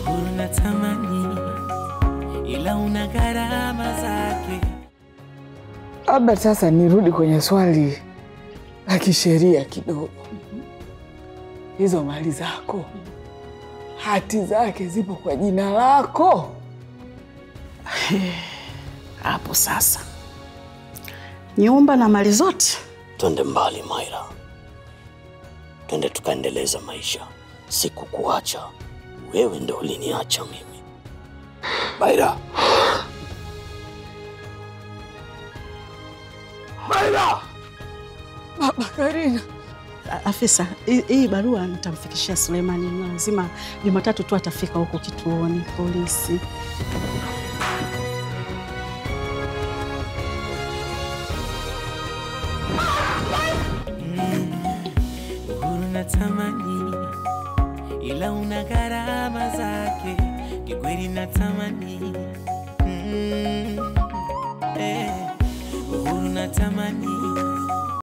uhuru natamani, ila una gharama zake. Labda sasa nirudi kwenye swali la kisheria kidogo. Hizo mali zako, hati zake zipo kwa jina lako? Hapo sasa, nyumba na mali zote Twende mbali Maira, twende tukaendeleza maisha. Sikukuacha wewe, ndo uliniacha mimi. Maira, Maira! Baba Karina, A- afisa, hii hii barua nitamfikishia Suleimani, na lazima Jumatatu tu atafika huko kituoni polisi. Uhuru natamani, ila una gharama zake. Kikweli natamani, mm, eh, uhuru natamani,